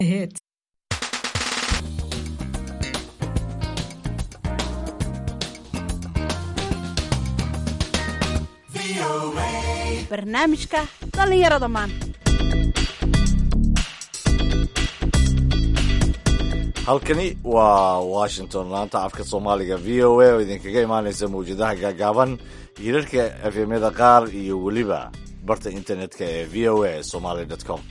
hits. barnaamijka dhallinyarada maanta halkani waa washington laanta afka soomaaliga v o a oo idinkaga imaanaysa mawjadaha gaagaaban hirarka efemyada qaar iyo weliba barta internetka ee v o a somaly com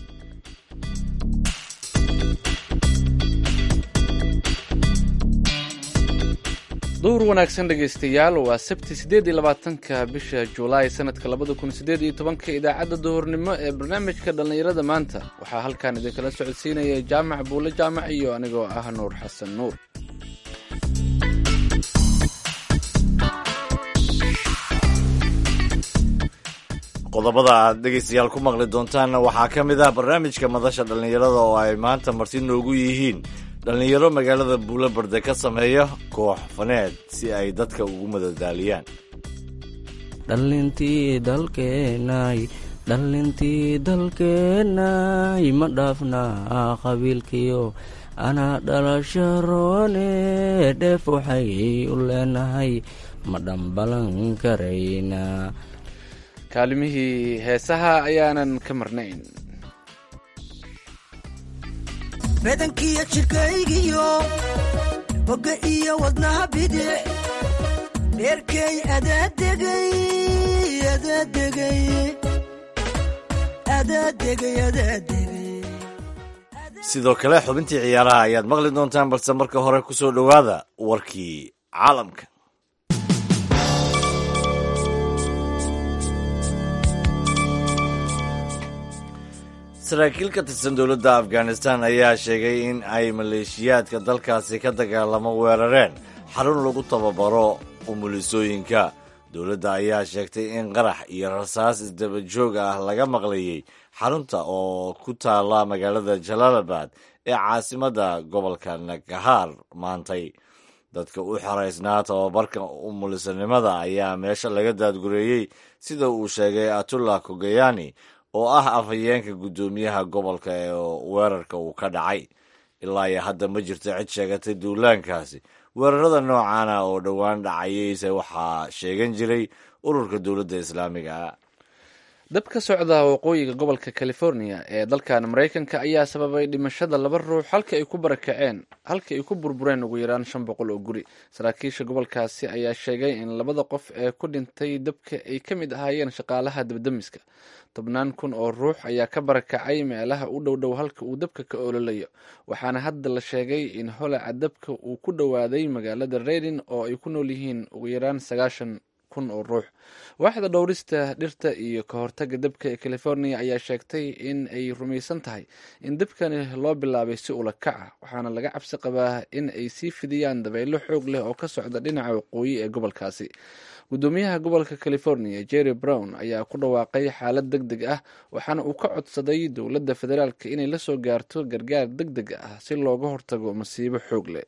duhur wanaagsan dhegaystayaal waa sabti siddeed iyo labaatanka bisha julaay sanadka labada kun siddeed iyo tobanka idaacadda duhurnimo ee barnaamijka dhallinyarada maanta waxaa halkan idinkala socodsiinaya jaamac buule jaamac iyo anigoo ah nuur xasan nuur qodobada aad dhegaystayaal ku maqli doontaanna waxaa ka mid ah barnaamijka madasha dhallinyarada oo ay maanta marti noogu yihiin dhallinyaro magaalada buulobarde ka sameeya koox faneed si ay dadka ugu madadaaliyaan dhallintii dalkeenay dhallintii dalkeenay ma dhaafnaa qabiilkiyo anaa dhalasho roone dheef waxay u leenahay ma dhambalan karaynaa kaalimihii heesaha ayaanan ka marnayn badankiyo jidhkaygiyo bogga iyo wadnaha bidic dheerkay adaadegay adaadegay adaadegay adaadegay sidoo kale xubintii ciyaaraha ayaad maqli doontaan balse marka hore ku soo dhowaada warkii caalamka saraakiil ka tirsan dowladda afghanistan ayaa sheegay in ay maleeshiyaadka dalkaasi ka dagaalamo weerareen xarun lagu tababaro umulisooyinka dowladda ayaa sheegtay in qarax iyo rasaas isdaba joog ah laga maqlayey xarunta oo ku taala magaalada jalaalabad ee caasimadda gobolka nagahaar maantay dadka u xaraysnaa tababarka umulisanimada ayaa meesha laga daadgureeyey sida uu sheegay atullah kogeyani oo ah afhayeenka guddoomiyaha gobolka ee weerarka uu ka dhacay ilaa iyo hadda ma jirto cid sheegatay duulaankaasi weerarada noocaana oo dhowaan dhacayeyse waxaa sheegan jiray ururka dowladda islaamiga dab ka socda waqooyiga gobolka california ee dalkan maraykanka ayaa sababay dhimashada laba ruux halka ay ku barakaceen halka ay ku burbureen ugu yaraan shan boqol oo guri saraakiisha gobolkaasi ayaa sheegay in labada qof ee ku dhintay dabka ay ka mid ahaayeen shaqaalaha dabdamiska tobnaan kun oo ruux ayaa ka barakacay meelaha u dhow dhow halka uu dabka ka ololayo waxaana hadda la sheegay in holaca dabka uu ku dhowaaday magaalada redin oo ay ku nool yihiin ugu yaraan sagaashan kun oo ruux waaxda dhowrista dhirta iyo ka hortaga dabka ee california ayaa sheegtay in ay rumaysan tahay in dabkani loo bilaabay si ula kac ah waxaana laga cabsi qabaa in ay sii fidiyaan dabaylo xoog leh oo ka socda dhinaca waqooyi ee gobolkaasi guddoomiyaha gobolka california jerry brown ayaa ku dhawaaqay xaalad deg deg ah waxaana uu ka codsaday dowladda federaalk inay la soo gaarto gargaar deg deg ah si looga hortago masiibo xoog leh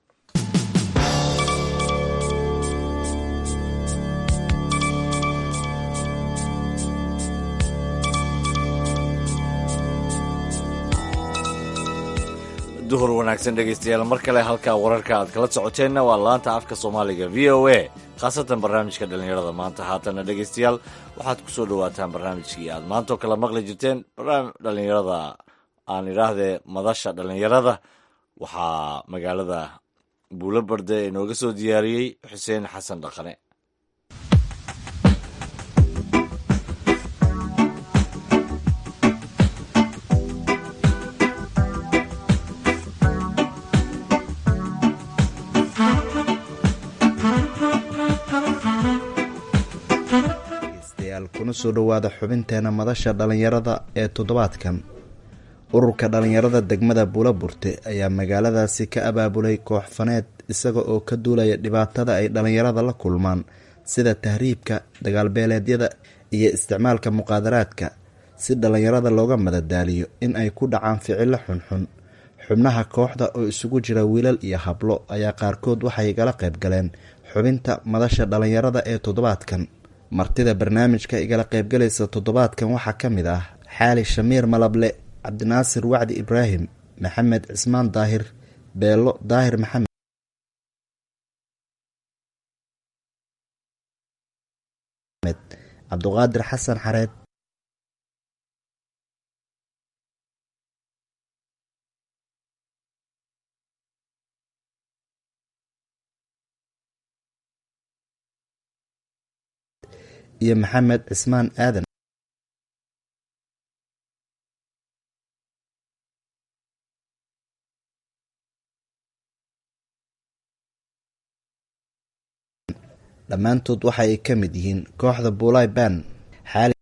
duhur wanaagsan dhegaystayaal mar kale halkaa wararka aad kala socoteenna waa laanta afka soomaaliga v o a khaasatan barnaamijka dhallinyarada maanta haatana dhegaystayaal waxaad ku soo dhowaataan barnaamijkii aad maantoo kale maqli jirteen dhalinyarada aan idhaahdee madasha dhallinyarada waxaa magaalada buulo barde inooga soo diyaariyey xuseen xasan dhaqane kuna soo dhowaada xubinteena madasha dhallinyarada ee toddobaadkan ururka dhallinyarada degmada buulaburte ayaa magaaladaasi ka abaabulay koox faneed isaga oo ka duulaya dhibaatada ay dhallinyarada la kulmaan sida tahriibka dagaalbeeleedyada iyo isticmaalka muqaadaraadka si dhallinyarada looga madadaaliyo in ay ku dhacaan ficilo xunxun xubnaha kooxda oo isugu jira wiilal iyo hablo ayaa qaarkood waxay igala qayb galeen xubinta madasha dhallinyarada ee toddobaadkan martida barnaamijka igala qaybgalaysa toddobaadkan waxaa ka mid ah xaali shamiir malable cabdinaasir wacdi ibraahim maxamed cismaan daahir beelo daahir maxamed cabduqaadir xasan xareed iyo maxamed cismaan aadan dhammaantood waxa ay ka mid yihiin kooxda buulay ban xaali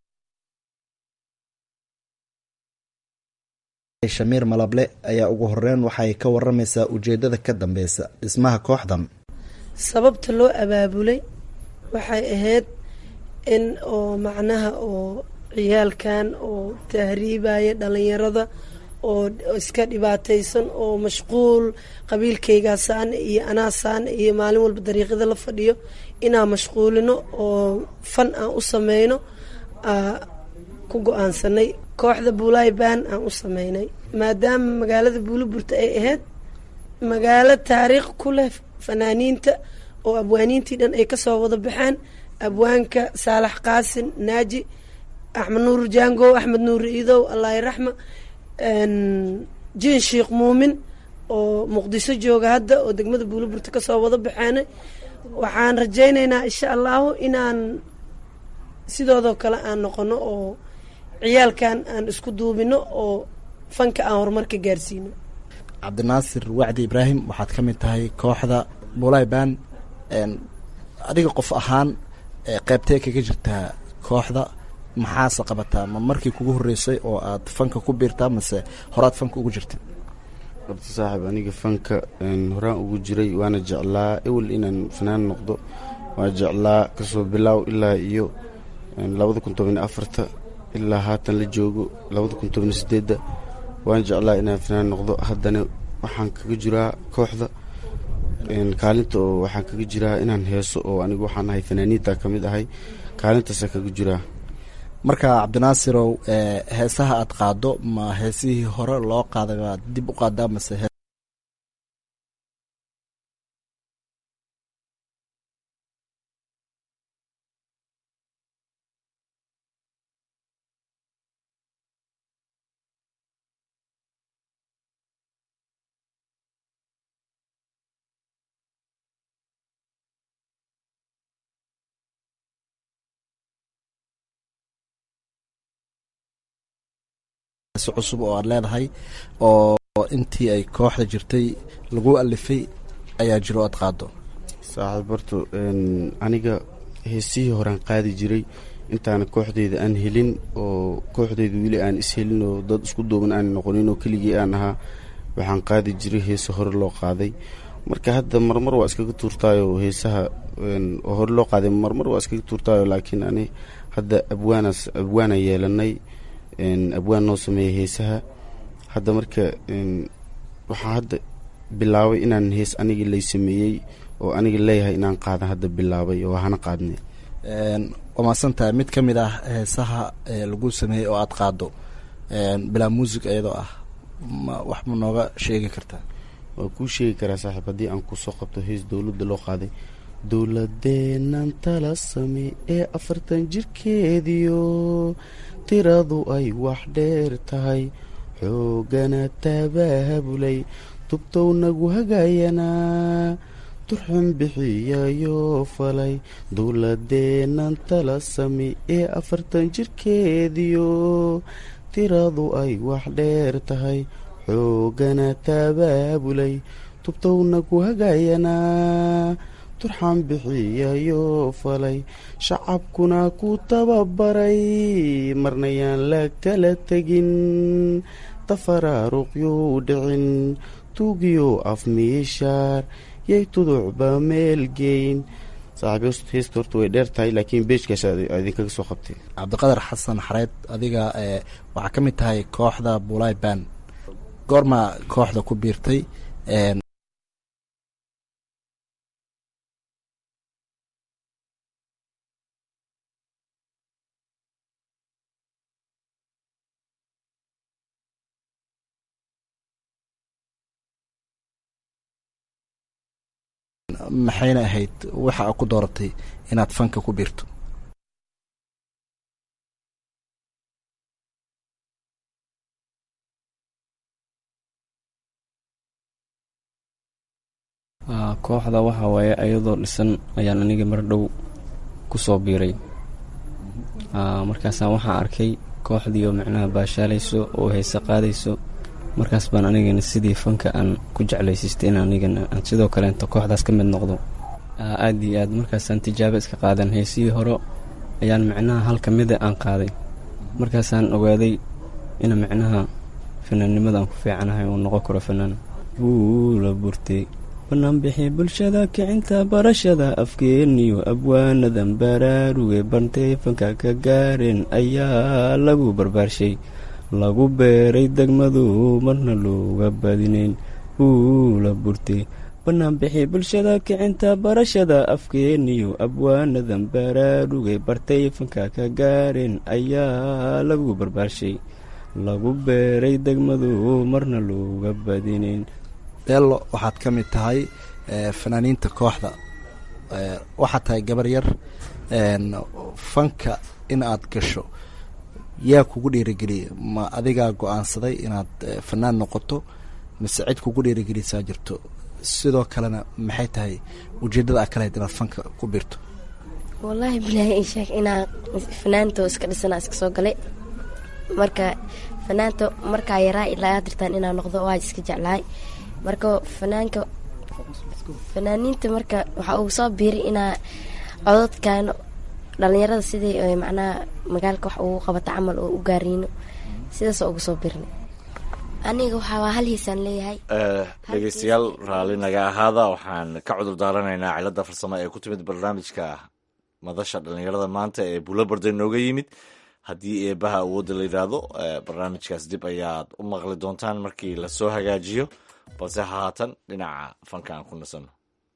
shamiir malable ayaa ugu horeyn waxay ka waramaysaa ujeedada ka dambeysa dhismaha kooxdan sababta loo abaabulay waxay ahayd in oo macnaha oo ciyaalkan oo tahriibaya dhalinyarada oo iska dhibaataysan oo mashquul qabiilkaygaasaan iyo anaasaan iyo maalin walba dariiqyada la fadhiyo inaan mashquulino oo fan aan u sameyno ku go-aansanay kooxda buulaay baan aan u sameynay maadaama magaalada buuliburta ay ahayd magaalo taariikh ku leh fanaaniinta oo abwaaniintii dhan ay kasoo wada baxeen abwaanka saalax qaasin naaji axmed nuur jango axmed nuur iidow allahi raxma jiin sheikh muumin oo muqdiso jooga hadda oo degmada buuliburta kasoo wada baxeenay waxaan rajaynaynaa insha allahu inaan sidoodoo kale aan noqono oo ciyaalkan aan isku duubino oo fanka aan horumarka gaarsiino cabdinaasir wacdi ibraahim waxaad ka mid tahay kooxda buulay ban adiga qof ahaan qeybtee kaga jirtaa kooxda maxaase qabataa ma markii kugu horeysay oo aad fanka ku biirtaa mase horaad fanka ugu jirta horta saaxiib aniga fanka horaan ugu jiray waana jeclaa ewel inaan fanaan noqdo waa jeclaa kasoo bilaaw ilaa iyo labada kun toban afarta ilaa haatan la joogo labada kun toban sideedda waan jeclaa inaan fanaan noqdo haddana waxaan kaga jiraa kooxda kaalinta oo waxaan kaga jiraa inaan heeso oo anigu waxaan ahay fanaaniinta ka mid ahay kaalintaasa kaga jiraa marka cabdinaasirow heesaha aad qaado ma heesihii hore loo qaaday baad dib u qaadaa mase cusub oo aad leedahay oo intii ay kooxda jirtay lagu alifay ayaa jiro aad qaado saaxiib horto aniga heesihii horaan qaadi jiray intaana kooxdeyda aan helin oo kooxdeyda weli aan ishelin oo dad isku duuban aan noqonin oo keligii aan ahaa waxaan qaadi jiray heese hore loo qaaday marka hadda marmar waa iskaga tuurtaayo heesaha oo hore loo qaaday marmar waa iskaga tuurtaayo laakiin ani hadda abwaanaas abwaanaan yeelanay abwaan noo sameeyay heesaha hadda marka waxaa hadda bilaabay inaan hees anigii lay sameeyey oo aniga leeyahay inaan qaadan hadda bilaabay oo hana qaadne waa maadsantahay mid ka mid ah heesaha lagu sameeyey oo aad qaado bilaa muusig iyadoo ah ma wax ma nooga sheegi kartaa waa kuu sheegi karaa saaxiib haddii aan kusoo qabto hees dowladda loo qaaday dowladeennan tala same ee afartan jirkeediyo tiradu ay wax dheer tahay xoogana tabahabulay tubtow nagu hagayanaa turxun bixiyayoo falay dowladeennan tala same ee afartan jirkeediyo tiradu ay wax dheer tahay xoogana tabaabulay tubtow nagu hagayanaa turxan bixiyayoo falay shacabkuna ku tababaray marnayaan la kala tegin tafaraaruqyuu dhicin tuugiyo afmiishaar yay tuducba meelgeyn saaxiib heesta horta way dheer tahay laakiin beejkaas idinkaga soo qabtay cabdiqadar xasan xareed adiga waxaa ka mid tahay kooxda bulay ban goormaa kooxda ku biirtay maxayna ahayd waxa aa ku dooratay inaad fanka ku biirto kooxda waxa waaye ayadoo dhisan ayaan aniga mar dhow ku soo biiray markaasaan waxaan arkay kooxdii oo macnaha baashaalayso oo heese qaadayso markaas baan anigana sidii fanka aan ku jeclaysiistay in anigana aan sidoo kaleento kooxdaas ka mid noqdo aad iyo aad markaasaan tijaabo iska qaadan heesihii hore ayaan macnaha hal ka mida aan qaaday markaasaan ogaaday in macnaha fanaannimada aan ku fiicanahay uu noqon karo fanaan buula burtay banaanbixi bulshada kicinta barashada afkeeniyo abwaanadan baraaruge bantay fanka ka gaareen ayaa lagu barbaarshay lagu beeray degmadu marna looga badinayn buula burtay banaanbixi bulshada kicinta barashada afkeeniyo abwaanadan baraaruge bartay fanka ka gaareen ayaa lagu barbaarshay lagu beeray degmadu marna looga badinayn deello waxaad ka mid tahay fanaaniinta kooxda waxaad tahay gabar yar fanka in aad gasho yaa kugu dhiirigeliyay ma adigaa go-aansaday inaad fanaan noqoto mise cid kugu dhiirigelisaa jirto sidoo kalena maxay tahay ujeeddada aa kalahayd inaad fanka ku biirto wallaahi bilaahi ii sheeg inaa fanaanto iska dhisanaa iska soo galay marka fanaanto markaa yaraa ilaa aad dirtaan inaa noqdo waa iska jeclahay marka fanaanka fanaaniinta marka waxaa uu soo biiray inaa cododkan dhalinyarada sidii macnaha magaalka wax ugu qabata camal oo u gaariino sidaas ugu soo biirnay aniga waxaa hal hiisaan leeyahay dhegeystayaal raalli naga ahaada waxaan ka cudur daaranaynaa cilada farsamo ee ku timid barnaamijka madasha dhalinyarada maanta ee buulo barday nooga yimid haddii eebaha awoodda la yidhaahdo barnaamijkaas dib ayaad u maqli doontaan markii lasoo hagaajiyo balse haatan dhinaca fanka aan ku nasanno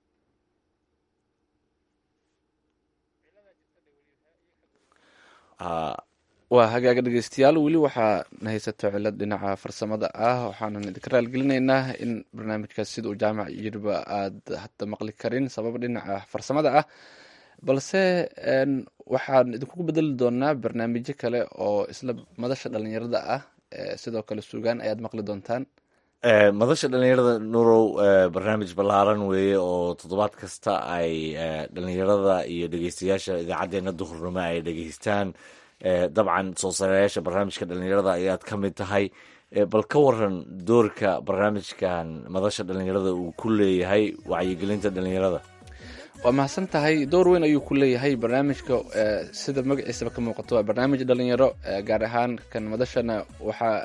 waa hagaaga dhegeystayaal weli waxaa na haysato cilad dhinaca farsamada ah waxaanan idinka raalgelinaynaa in barnaamijkaas sida uu jaamac yiriba aad hadda maqli karin sabab dhinaca farsamada ah balse waxaan idinkugu bedeli doonaa barnaamijyo kale oo isla madasha dhalinyarada ah sidoo kale suugaan ayaad maqli doontaan madasha dhalinyarada nurow barnaamij ballaaran weeye oo toddobaad kasta ay dhalinyarada iyo dhegeystayaasha idaacadeena duhurnimo ay dhegeystaan dabcan soo sareyaasha barnaamijka dhalinyarada ayaad ka mid tahay bal ka waran doorka barnaamijkan madasha dhalinyarada uu ku leeyahay wacyigelinta dhalinyarada waa mahadsan tahay door weyn ayuu ku leeyahay barnaamijka sida magaciisaba ka muuqato waa barnaamij dhalinyaro gaar ahaan kan madashana waxaa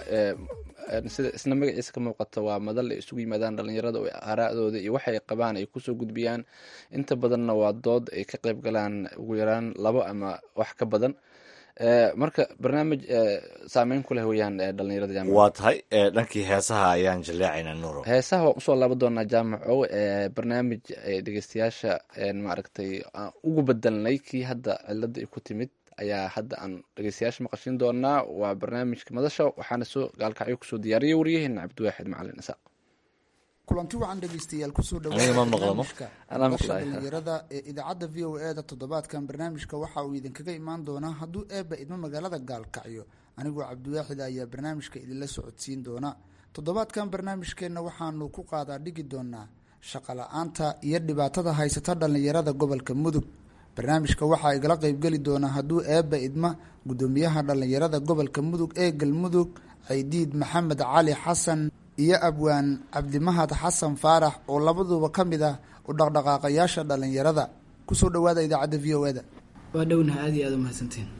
sida isna magaciisa ka muuqato waa madal ay isugu yimaadaan dhalinyarada oo aaraa'dooda iyo waxay qabaan ay kusoo gudbiyaan inta badanna waa dood ay ka qayb galaan ugu yaraan labo ama wax ka badan marka barnaamij saameyn ku leh weyaan dhalinyarada jaamac waa tahay dhankii heesaha ayaan jaleecaynaa nuuro heesaha waan usoo laaban doonaa jaamaco barnaamij dhegeystayaasha maaragtay ugu bedelnay kii hadda cilada ay ku timid ayaa hadda aan dhegeystayaasha maqashin doonaa waa barnaamijka madasha waxaana soo gaalkacyo kusoo diyaariyay waryaheena cabdiwaaxid macalin isaaq kulanti wacan dhegeystayaal kusoo Aniga ma maqlo, ma? dhawaadbarnaamijka Anaa madasha maqlaaya. dhalinyarada ee idaacadda v o e da toddobaadkan barnaamijka waxa uu idinkaga imaan doonaa hadduu eebba idmo magaalada gaalkacyo anigoo cabdiwaaxid ayaa barnaamijka idinla socodsiin doona toddobaadkan barnaamijkeenna waxaanu ku qaadaa dhigi doonaa shaqo la-aanta iyo dhibaatada haysata dhalinyarada gobolka mudug barnaamijka waxaa igala qeybgeli doona hadduu eebba idma gudoomiyaha dhalinyarada gobolka mudug ee galmudug caydiid maxamed cali xasan iyo abwaan cabdimahad xasan faarax oo labaduba ka mid ah u dhaqdhaqaaqayaasha dhalinyarada kusoo dhawaada idaacadda v o e da waa dhownaha aad iyo aad u mahadsantihin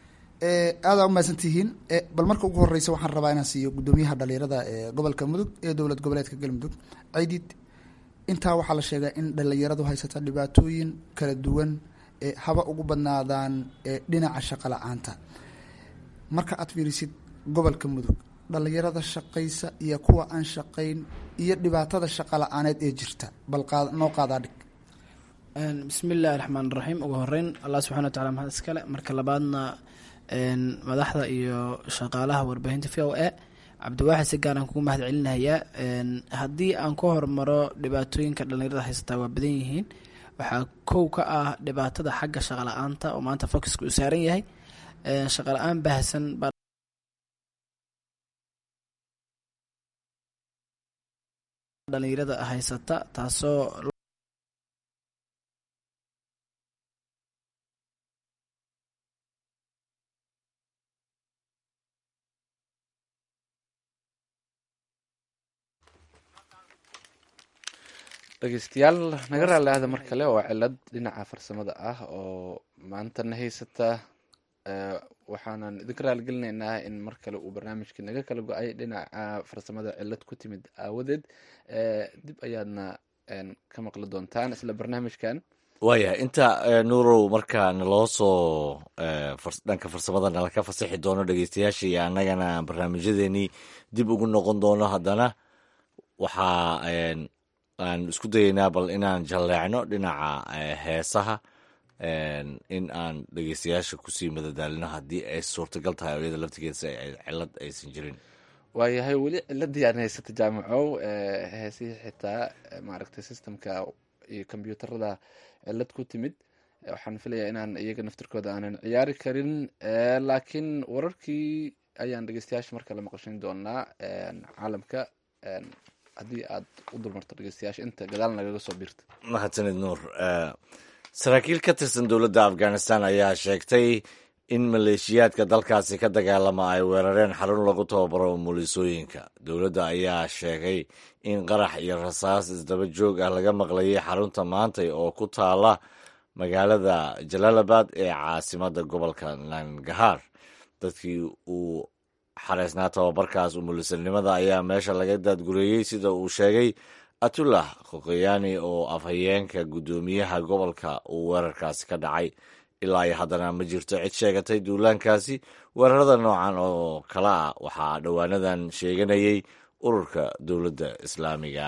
aada u mahadsantihiin Eh, bal marka ugu horeysa waxaan rabaa inaan siiyo gudoomiyaha dhalinyarada ee gobolka mudug ee dowlad goboleedka galmudug caydiid intaa waxaa la sheegaa in dhalinyaradu haysata dhibaatooyin kala duwan ee haba ugu badnaadaan ee dhinaca shaqo la-aanta marka aad fiirisid gobolka mudug dhalinyarada shaqaysa iyo kuwa aan shaqayn iyo dhibaatada shaqo la-aaneed ee jirta bal qaad- noo qaadaa dhig bismi illaahi raxmaan raxiim ugu horeyn allah subxana wa tacala mahad iskale marka labaadna een, madaxda iyo shaqaalaha warbaahinta v o e cabdiwaaxid si gaaraan kugu mahad celinayaa haddii aan ku hormaro dhibaatooyinka dhallinyarada haysataa waa badan yihiin waxaa kow ka ah dhibaatada xagga shaqa la-aanta oo maanta focuska uu saaran yahay shaqa la-aan baahsan baa dhalinyarada haysata taasoo dhegeystayaal naga raali ahda mar kale oo cilad dhinaca farsamada ah oo maantana haysata waxaanan idinka raaligelinaynaa in mar kale uu barnaamijkii naga kala go-ay dhinaca farsamada cilad ku timid aawadeed dib ayaadna ka maqli doontaan isla barnaamijkan waayahay inta nuurow markaa naloo soo dhanka farsamada nala ka fasixi doono dhegeystayaasha iyo annagana barnaamijyadeenii dib ugu noqon doono haddana waxaa aan isku dayeynaa bal inaan jalleecno dhinaca heesaha in aan dhegeystayaasha kusii madadaalino haddii ay suurtagal tahay oo iyada laftigeeda si ay cilad aysan jirin waayahay weli ciladii aan haysata jaamacow heesihii xitaa maaragtay systemka iyo kombyuutarada cilad ku timid waxaan filayaa inaan iyaga naftirkooda aanan ciyaari karin laakiin wararkii ayaan dhegeystayaasha mar kale maqashin doonaa caalamka haddii aad u dulmarto dhegeystayaasha inta gadaal nagaga soo biirta mahadsanid nuur saraakiil ka tirsan dowladda afghanistan ayaa sheegtay in maleeshiyaadka dalkaasi ka dagaalama ay weerareen xarun lagu tababaro umulisooyinka dowladda ayaa sheegay in qarax iyo rasaas isdaba joog ah laga maqlayay xarunta maantay oo ku taala magaalada jalaalabad ee caasimada gobolka nangahaar dadkii uu xareysnaa tababarkaas umulisanimada ayaa meesha laga daadgureeyey sida uu sheegay atullah khokheyani oo afhayeenka guddoomiyaha gobolka uu weerarkaasi ka dhacay ilaa iyo haddana ma jirto cid sheegatay duulaankaasi weerarada noocan oo kale ah waxaa dhowaanadan sheeganayay ururka dowladda islaamiga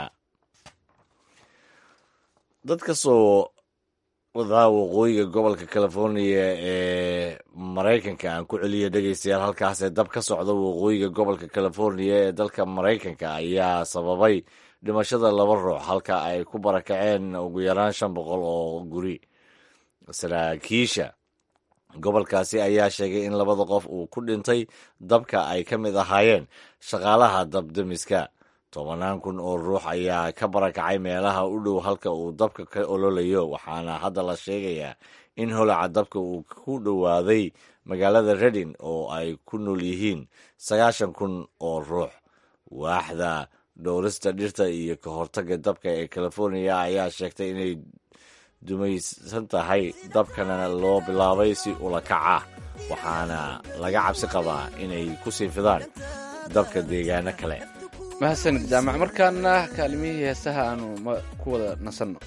dad kasoo wadaa waqooyiga gobolka california ee maraykanka aan ku celiya dhegeystayaal halkaasee dab ka socda waqooyiga gobolka california ee dalka maraykanka ayaa sababay dhimashada laba ruux halka ay ku barakaceen ugu yaraan shan boqol oo guri saraakiisha gobolkaasi ayaa sheegay in labada qof uu ku dhintay dabka ay ka mid ahaayeen shaqaalaha dabdemiska tobanaan kun oo ruux ayaa ka barakacay meelaha u dhow halka uu dabka ka ololayo waxaana hadda la sheegayaa in holaca dabka uu ku dhowaaday magaalada redin oo ay ku nool yihiin sagaashan kun oo ruux waaxda dhowrista dhirta iyo ka hortagga dabka ee california ayaa sheegtay inay dumaysan tahay dabkana loo bilaabay si ula kac ah waxaana laga cabsi qabaa inay ku sii fidaan dabka deegaano kale mahadsanid jaamac markaana kaalimihii heesaha aanu ku wada nasanno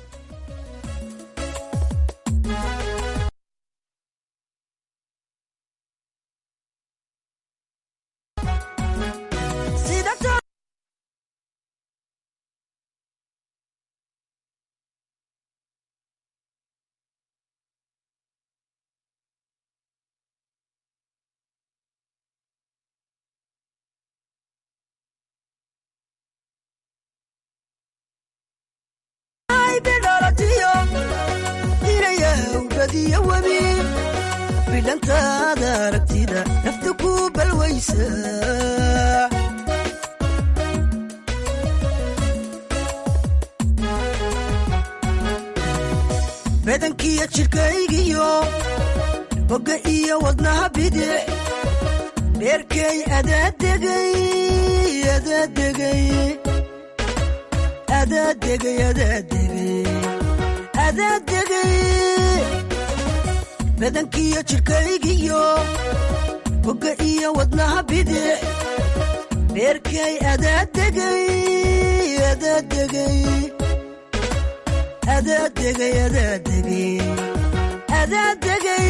bidhantaada aragtida nafta ku balwaysa badankiyo jidhkaygiyo bogga iyo wadnaha bidix dheerkay adaadegay adaadegay adaadegay adaadegay adaadegay badankiyo jidhkaygiyo bogga iyo wadnaha bidix dheerkay adaadegay adaadegay adaadegay adaadegay adaadegay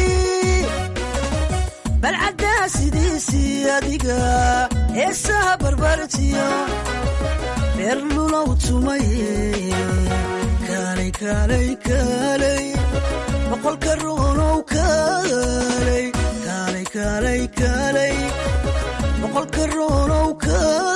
balcaddaa sidiisii adiga heesaha barbartiyo dheer lulow tumaye kaalay kaalay kaalay boqolka ruunow kaalay kaalay kaalay kaalay boqolka ruunow kaalay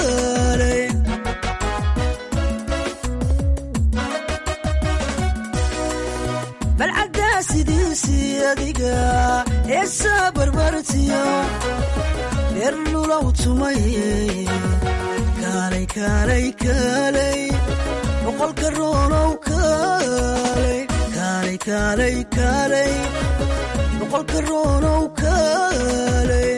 adiga heesaa barbartiyo beer lulow tumaye kaalay kaalay kaalay boqolka roonow kaalay kaalay kaalay kaalay boqolka roonow kaalay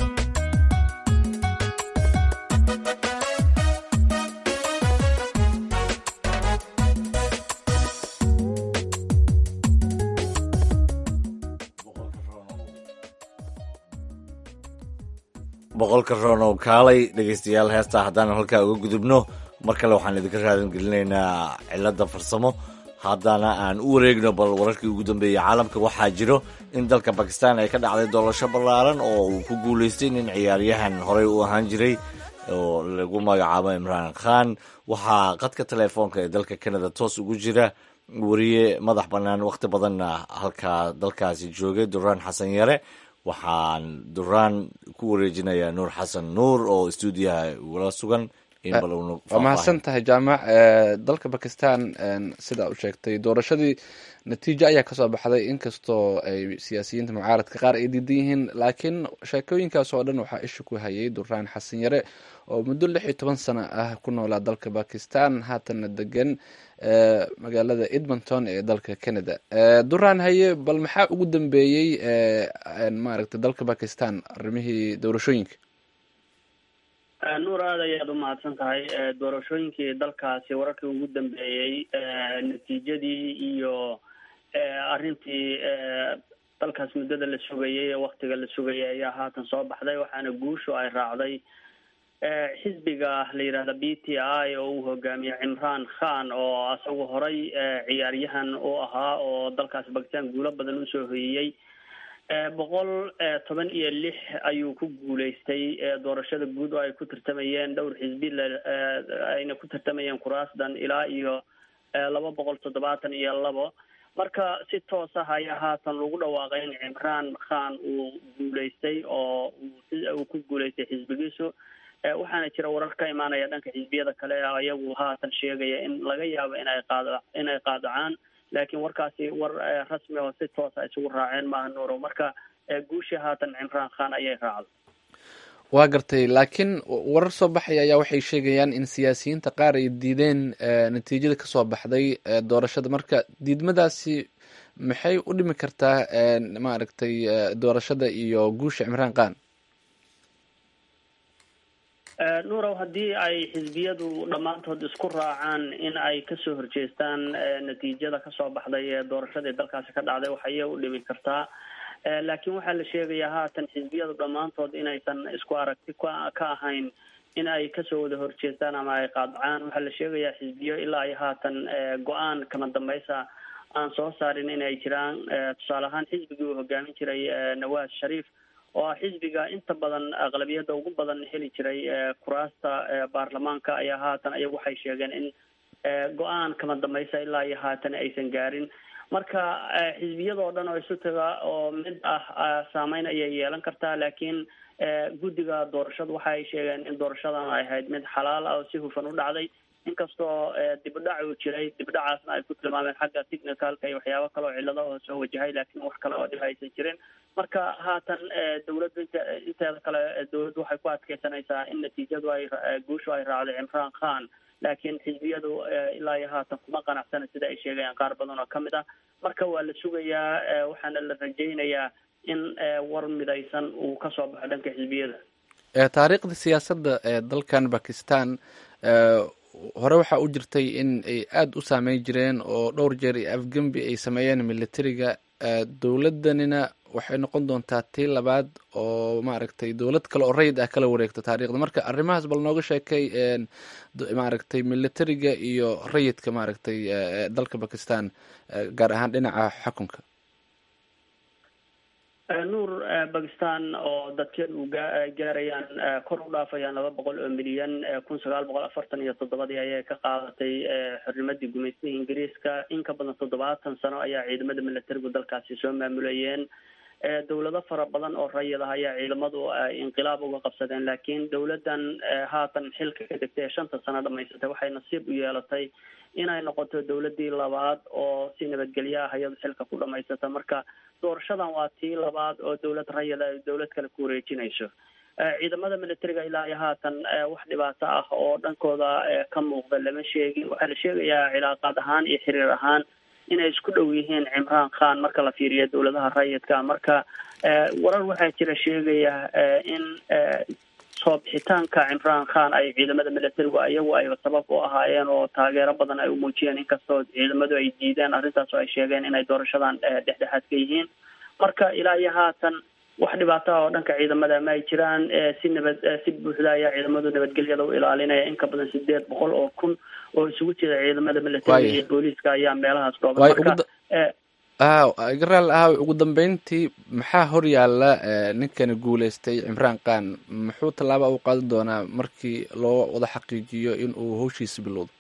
boqolka roonow kaalay dhegaystayaal heestaa haddaan halkaa uga gudubno mar kale waxaan idinka raadin gelinaynaa cilada farsamo haddana aan u wareegno bal wararkii ugu dambeeyey caalamka waxaa jiro in dalka bakistan ay ka dhacday doorasho ballaaran oo uu ku guulaystay nin ciyaaryahan horey u ahaan jiray oo lagu magacaabo imraan khan waxaa qadka teleefoonka ee dalka canada toos ugu jira wariye madax bannaan wakhti badanna halkaa dalkaasi joogay duraan xasan yare waxaan duraan ku wareejinayaa nuur xasan nuur oo stuudiyaha ugala sugan waa mahadsan tahay jaamac dalka bakistan sidaa u sheegtay doorashadii natiijo ayaa kasoo baxday inkastoo ay siyaasiyiinta mucaaradka qaar ay diidan yihiin laakiin sheekooyinkaas oo dhan waxaa isha ku hayay duraan xasan yare oo muddo lix iyo toban sano ah ku noolaa dalka bakistan haatanna degan magaalada edmonton ee dalka canada duraan haye bal maxaa ugu dambeeyey maaragtay dalka bakistan arrimihii doorashooyinka nuur aad ayaad u mahadsan tahay doorashooyinkii dalkaasi wararkii ugu dambeeyey natiijadii iyo arrintii dalkaas muddada la sugayay ee waktiga la sugayay ayaa haatan soo baxday waxaana guushu ay raacday xisbiga la yidhahda b t i oo uu hogaamiye cimraan khan oo isagu horay ciyaaryahan u ahaa oo dalkaas bakistan guulo badan usoo hoyiyey boqol toban iyo lix ayuu ku guulaystay doorashada guud oo ay ku tartamayeen dhowr xisbi ayna ku tartamayeen kuraasdan ilaa iyo laba boqol toddobaatan iyo labo marka si toos ah ayaa haatan lagu dhawaaqay in cimraan khan uu guulaystay oo uu ku guulaystay xisbigiisu waxaana jira warar ka imaanaya dhanka xisbiyada kale ayagu haatan sheegaya in laga yaabo inay qaad inay qaadacaan laakiin warkaasi war rasmi oo si toosa isugu raaceen maaha nuuro marka guushii haatan cimraan khan ayay raacday waa gartay laakiin warar soo baxaya ayaa waxay sheegayaan in siyaasiyiinta qaar ay diideen natiijada kasoo baxday doorashada marka diidmadaasi maxay u dhimi kartaa maaragtay doorashada iyo guusha cimraan khan nuurow haddii ay xisbiyadu dhammaantood isku raacaan in ay kasoo horjeestaan natiijada kasoo baxday ee doorashadii dalkaasi ka dhacday waxayay u dhimi kartaa laakiin waxaa la sheegayaa haatan xisbiyadu dhammaantood inaysan isku aragti ka ahayn in ay kasoo wada horjeestaan ama ay qaadacaan waxaa la sheegayaa xisbiyo ilaa ay haatan go-aan kama dambaysa aan soo saarin inay jiraan tusaale ahaan xisbigii uu hogaamin jiray nawaas shariif oo ah xisbiga inta badan aqlabiyadda ugu badan heli jiray kuraasta baarlamaanka ayaa haatan ayagu waxay sheegeen in go-aan kama dambaysa ilaa iyo haatan aysan gaarin marka xisbiyadoo dhan oo isu taga oo mid ah saameyn ayay yeelan kartaa laakiin guddiga doorashadu waxa ay sheegeen in doorashadan ay ahayd mid xalaal ah oo si hufan u dhacday inkastoo dibdhac uu jiray dibdhacaasna ay ku tilmaameen xagga technicalka iyo waxyaabo kale oo cillado oo soo wajahay laakiin wax kale oo dhib aysan jirin marka haatan dawladdu int inteeda kale dawladdu waxay ku adkeysanaysaa in natiijadu ay guushu ay raacday cimraan khan laakiin xisbiyadu ilaa iyo haatan kuma qanacsana sida ay sheegayaan qaar badan oo kamid ah marka waa la sugayaa waxaana la rajaynayaa in war midaysan uu kasoo baxo dhanka xisbiyada taariikhda siyaasadda ee dalkan bakistan hore waxaa u jirtay in ay aada u saameyn jireen oo dhowr jeer iyo afgembi ay sameeyeen militariga dowladdanina waxay noqon doontaa tii labaad oo maaragtay dowlad kale oo rayid ah kala wareegto taariikhda marka arrimahaas bal nooga sheekay maaragtay militariga iyo rayidka maaragtay dalka bakistan gaar ahaan dhinaca xukunka nuur bakistan oo dadkeedu gaarayaan kor u dhaafayaan laba boqol oo milyan kun sagaal boqol afartan iyo toddobadii ayay ka qaadatay xornimadii gumaystaha ingiriiska in ka badan toddobaatan sano ayaa ciidamada militarigu dalkaasi soo maamulayeen dowlado fara badan oo rayid ah ayaa ciidamadu inqilaab uga qabsadeen laakiin dowladdan haatan xilka ka degtay ee shanta sano dhamaysatay waxay nasiib u yeelatay inay noqoto dowladii labaad oo si nabadgelyo ah iyadu xilka ku dhamaysata marka doorashadan waa tii labaad oo dowlad rayada ay dowlad kale ku wareejinayso ciidamada militariga ilaa iyo haatan wax dhibaato ah oo dhankooda ka muuqda lama sheegin waxaa la sheegayaa cilaaqaad ahaan iyo xiriir ahaan inay isku dhow yihiin cimraan khan marka la fiiriyo dowladaha rayidka marka warar waxaa jira sheegaya in soo bixitaanka cimraan khan ay ciidamada militarigu iyagu ay sabab u ahaayeen oo taageero badan ay umuujiyeen inkastoo ciidamadu ay diideen arrintaas oo ay sheegeen inay doorashadan dhexdhexaad ka yihiin marka ilaa iyo haatan wax dhibaato ah oo dhanka ciidamada ma ay jiraan si nabad si buuxda ayaa ciidamadu nabadgelyada u ilaalinaya in ka badan sideed boqol oo kun oo isugu jira ciidamada militariga iyo booliiska ayaa meelahaas dhooban marka garaal ahaw ugu dambeyntii maxaa hor yaalla ninkani guuleystay cimraan khan muxuu tallaaba u qaadan doonaa markii loo wada xaqiijiyo in uu howshiisa bilowdo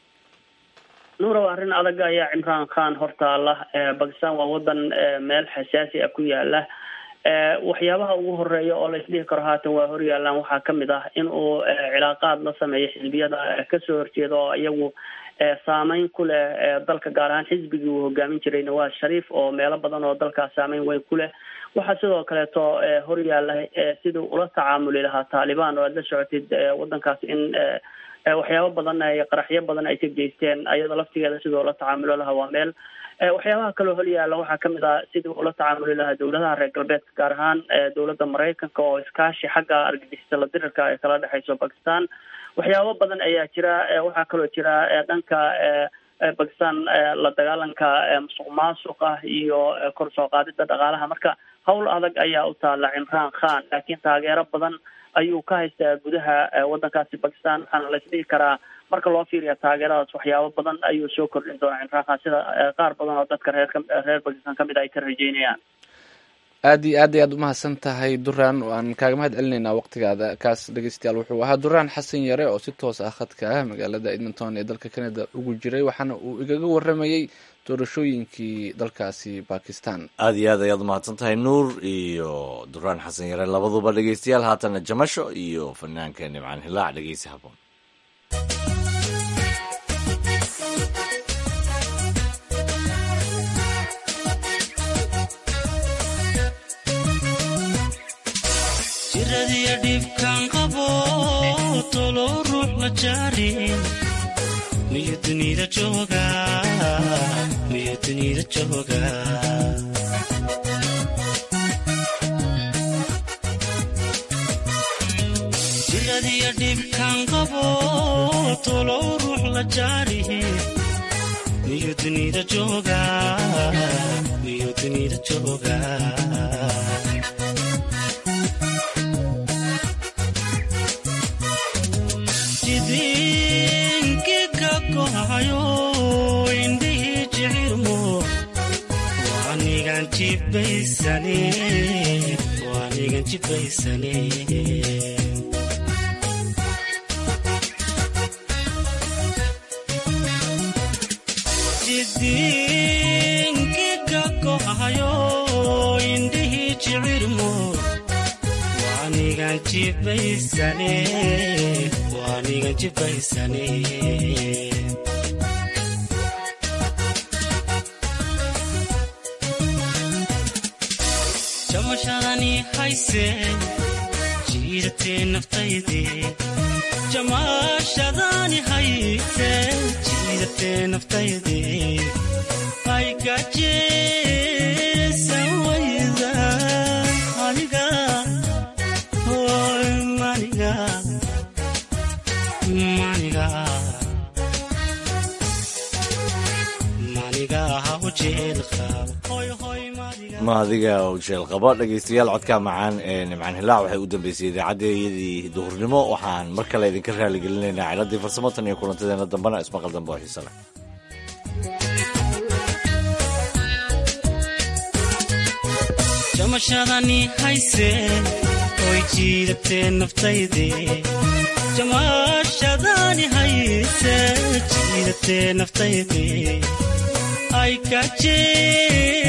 nuurow arrin adag ayaa cimraan khan hortaala bakistan waa wadan meel xasaasi ah ku yaala waxyaabaha ugu horeeya oo la isdhihi karo haatan waa horyaalaan waxaa kamid ah in uu cilaaqaad la sameeyo xisbiyada kasoo horjeeda oo iyagu saameyn ku leh dalka gaar ahaan xisbigii uu hogaamin jiray nawaaz shariif oo meelo badan oo dalkaas saameyn weyn ku leh waxaa sidoo kaleeto horyaala sidii ula tacaamuli lahaa taalibaan oo aad la socotid wadankaas in waxyaabo badan ay qaraxyo badan ay ka geysteen ayada laftigeeda sidii ula tacaamuli lahaa waa meel waxyaabaha kaloo horyaala waxaa kamid ah sidii ula tacaamuli lahaa dowladaha reer galbeedka gaar ahaan dowladda maraykanka oo iskaashi xagga argagixisa la dirirka ay kala dhexeyso bakistan waxyaabo badan ayaa jira waxaa kaloo jira dhanka bakistan la dagaalanka musuq maasuqa iyo kor soo qaadida dhaqaalaha marka howl adag ayaa u taala cimraan khan laakiin taageero badan ayuu ka haystaa gudaha wadankaasi bakistan waxaana la isdhihi karaa marka loo fiiriya taageeradaas waxyaabo badan ayuu soo kordhin doonaa cimraan khan sida qaar badan oo dadka reer reer bakistan kamid ay ka rajeynayaan aad iyo aad ay aad umahadsan tahay duraan waan kaaga mahad celinaynaa waqtigaada kaas dhegeystayaal wuxuu ahaa duraan xasan yare oo si toos ah khadka ah magaalada edmonton ee dalka canada ugu jiray waxaana uu igaga waramayey doorashooyinkii dalkaasi bakistan aad iyo aad ayaad umahadsan tahay nuur iyo duraan xasan yare labaduba dhegeystayaal haatana jamasho iyo fanaanka nimcaan hilaac dhegeysi haboon jiradiyo dhibkan qabo tolo ruux la jaarin miyo dunida jooga miyo dunida jooga jiradiyo dhibkan qabo tolo ruux la jaarihin miyo dunida jooga miyo dunida jooga indhihii jicirmo waanigan jibaysane waanigan jibaysane jidinkiga gohayo indhihii jicirmo waanigan jibaysane waanigan jibaysane jamashadani hayse jiidatee naftayde jamaashadani hayse jiidatee naftayde ay gajeesan wayda aniga hoy maniga maniga maniga hawjeelqa hoy hoy maadiga jeel qabo dhegeystayaal codka macaan ee nimcaan hilaac waxay u dambeysay idaacaddeyadii duhurnimo waxaan mar kale idinka raaligelinaynaa ciladii farsamo tan iyo kulantadeena dambena ismaqal dambe oo xiise leh jamashadani hayse oy jiidatee naftayde jamaashadani hayse jiidatee naftayde ay kajee